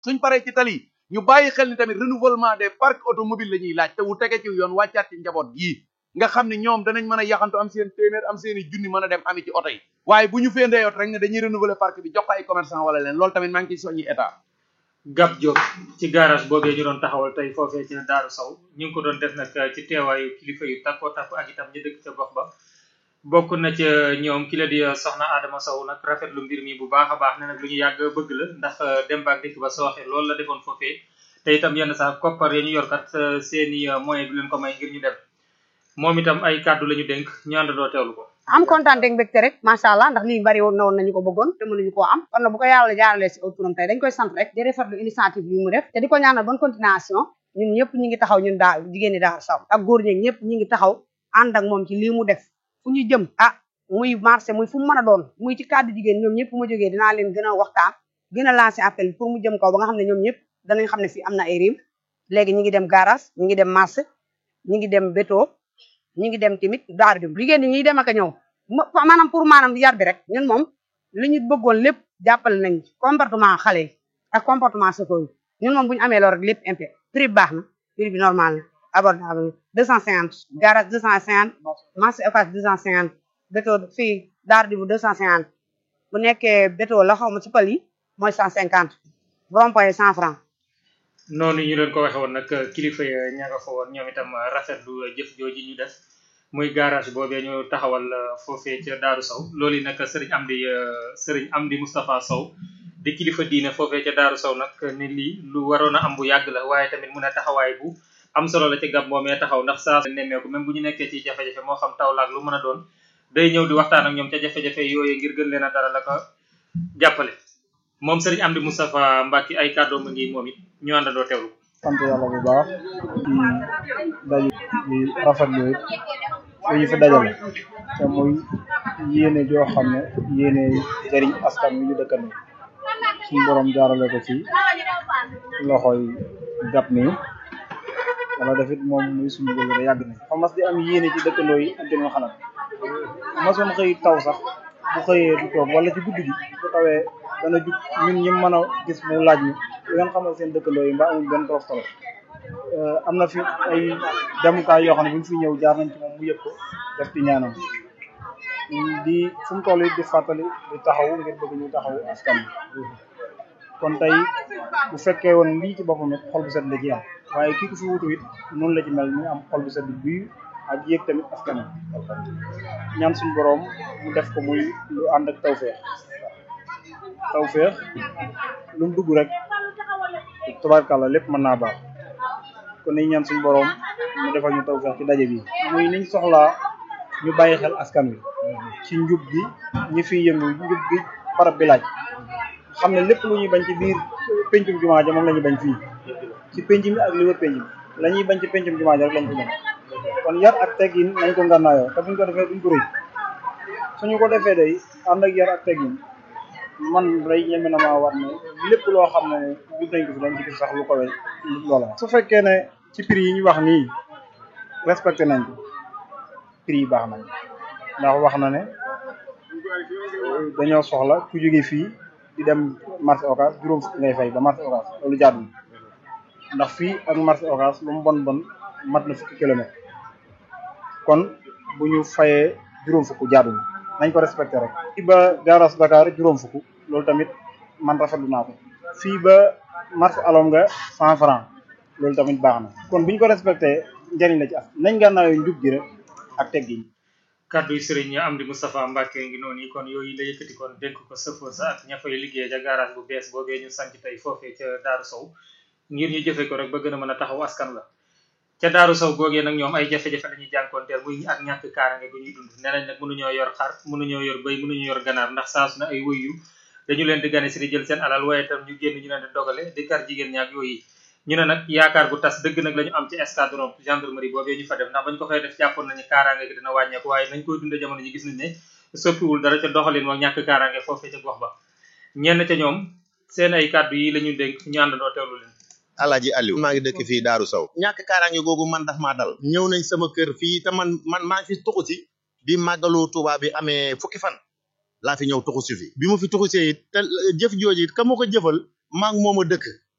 suñ paree ci tali ñu bàyyi xel ni tamit renouvellement des parcs automobiles la ñuy laaj te wu tege ci yoon wàccaat ci njaboot gii nga xam ne ñoom danañ mën a yaxantu am seen téeméer am seen i junni mën a dem ami ci oto yi waaye bu ñu féendee oto rek ne dañuy renouveler parc bi jox ko ay commerçant wala leen loolu tamit maa ngi ciy soññi état Gab Diop ci garage boobee ñu doon taxawal tey foofee ci Daaru Sow ñu ngi ko doon def nag ci teewaayu kilifa yu takkoo takku ak itam ñu dëkk ca gox ba bokk na ca ñoom ki la di soxna Adama Sow nag rafetlu mbir mi bu baax a baax ne nag lu ñu yàgg bëgg la ndax dem baak dikk ba sooxe loolu la defoon foofee te itam yenn sax koppar ya ñu yor kat seeni moyen du leen ko may ngir ñu dem moom itam ay kàddu la ñu dénk ñu àndandoo teewlu ko am kontaan ak mbégte rek macha allah ndax lii bari woon na woon nañu ko bëggoon te mënuñu koo am kon nag bu ko yàlla jaaralee si aw turam tey dañ koy sant rek di rafetlu initiative bi mu def te di ko ñaanal bonne continuation ñun ñëpp ñi ngi taxaw ñun daa jigéen ñi Daaru Sow ak góor ñeeg ñëpp ñi ngi taxaw ànd ak moom ci lii mu def fu ñu jëm ah muy marché muy fu mu mën a doon muy ci kàddu jigéen ñoom ñëpp ma jógee dinaa leen gën a waxtaan gën a lancer appel pour mu jëm kaw ba nga xam ne ñoom ñëpp danañ xam ne fii am na ay riim léegi ñi ngi dem garage ñi ngi dem marché ñi ngi dem béto ñi ngi dem tamit daaru dem jigéen ñi ñuy dem ak a ñëw maanaam pour maanaam yar bi rek ñun moom li ñu bëggoon lépp jàppale nañ comportement xale yi ak comportement chauffeur yi ñun moom bu ñu amee loolu rek lépp impé prix bi baax na prix bi normal na abordable deux cent cinquante garage deux cent cinquante marché Ocass deux cent cinquante béto fii daaru di bu deux cent cinquante bu nekkee béto la xaw ma ci pal yi mooy cent cinquante rond-point cent franc noonu ñu leen ko waxe woon nag kilifa ya ña nga fa woon ñoom itam rafetlu jëf jooji ñu def muy garage boobee ñu taxawal foofee ca Daaru Sow loolu yi nag sëriñ Amdi sëriñ Amdi Moustapha Sow di kilifa diine foofee ca Daaru Sow nag ni lii lu waroon a am bu yàgg la waaye tamit mun a taxawaay bu am solo la ci gab moomee taxaw ndax saa nemmeeku même bu ñu nekkee ci jafe-jafe moo xam taw laak lu mën a doon day ñëw di waxtaan ak ñoom ca jafe-jafe yooyu ngir gën leen a dara la ko jàppale moom sëriñ Amdi Moustapha Mbacke ay kàddoom ngi moom it ñu àndandoo teewlu sant yàlla bu baax ci daje di rafetlu it lu ñu fi dajale te muy yéene joo xam ne yéene jëriñ askan wi ñu dëkkandoo suñu borom jaarale ko ci loxoy gab nii wala dafit moom muy suñu bëgg da yàgg na fa mas di am yéene ci dëkkandoo yi ak gën xalaat masoon xëy taw sax bu xëyee du toog wala ci guddi gi bu tawee dana jug ñun ñi mën a gis mu laaj ñu di ngeen xamal seen dëkkandoo yi mbaa amul benn torof torof am na fi ay demukaay yoo xam ne bu ñu fi ñëw jaar nañ ci moom mu yëg ko def ci ñaanam di fu mu toll di fàttali di taxaw ngir bëgg ñu taxaw askan bi kon tey bu fekkee woon lii ci boppam it xol bu set la ci am waaye kii ku fi wutu it noonu la ci mel ñu am xol bu set buy ak yéeg tamit askan ñaan suñu boroom mu def ko muy lu ànd ak tawféex tawféex lu mu dugg rek tubaarkàlla lépp mën naa baax kon nañ ñaan suñu boroom mu defal ñu tawféex ci daje bi muy niñ soxlaa ñu bàyyi xel askan wi ci njub gi ñi fiy yëngu njub gi barab bi laaj xam ne lépp lu ñuy bañ ci biir pencum jumaa ja moom la ñuy bañ fii ci penc mi ak li wër penc mi la ñuy bañ ci pencum jumaa ja rek lañ ko bañ kon yar ak teggin nañ ko ngànnaayoo te buñ ko defee duñ ko rëy suñu ko defee day ànd ak yar ak teggin man day ñeme na maa war ne lépp loo xam ne jub nañ ko fi dañ ci gis sax lu ko wey loola su fekkee ne ci prix yi ñu wax nii respecté nañ ko prix yi baax nañ ndax wax na ne dañoo soxla ku jóge fii di dem marché Ocass juróom fukk ngay fay ba marché Ocass loolu jaadul ndax fii ak marché Ocass lu mu bon bon mat na fukki kilomètre kon bu ñu fayee juróom fukk jaadul nañ ko respecté rek fii ba garage Dakar juróom fukk loolu tamit man rafetlu naa ko fii ba marché alom nga cent franc loolu tamit baax na kon bu ñu ko respecté njëriñ la ci as nañ gànnaayoo njub gi rek ak teggin kaddu yi sëriñ Amdi Moustapha Mbacke ngi noonu kon yooyu la yëkkati kon dénk ko sëfoor sa ak ña fay liggéey ca garage bu bees boobee ñu sanc tey foofee ca Daaru Sow ngir ñu jëfe ko rek ba gën a mën a taxaw askan la ca Daaru Sow googee nag ñoom ay jafe-jafe la ñuy jànkoonteel muy ak ñàkk kaarange gu ñuy dund nee nañ nag mënuñoo yor xar mënuñoo yor bëy mënuñoo yor ganaar ndax saa su ne ay wëyyu dañu leen di gane si di jël seen alal waaye tam ñu génn ñu leen di dogale di kar jigéen ñaak yooyu ñu ne nag yaakaar bu tas dëgg nag la ñu am ci escadron gendarmerie boobee ñu fa def ndax bañ ko fay def jàppoon nañu kaaraange gi dina wàññeeku waaye nañ koy dundee jamono ji gis nañ ne soppiwul dara ca doxalin moom ñàkk kaaraange foofee ca gox ba ñenn ca ñoom seen ay kàddu yi la ñu dénk ñu àndandoo teewlu leen Alaaji Aliou maa ngi dëkk fii Daaru Sow ñàkk kaaraange googu man daf maa dal ñëw nañ sama kër fii te man man maa ngi fi tuxu si bi màggalu Tuubaa bi amee fukki fan laa fi ñëw tuxu si fi bi mu fi tuxu see it te jëf jooju it ka ma ko jëfal maa ngi moom a dëkk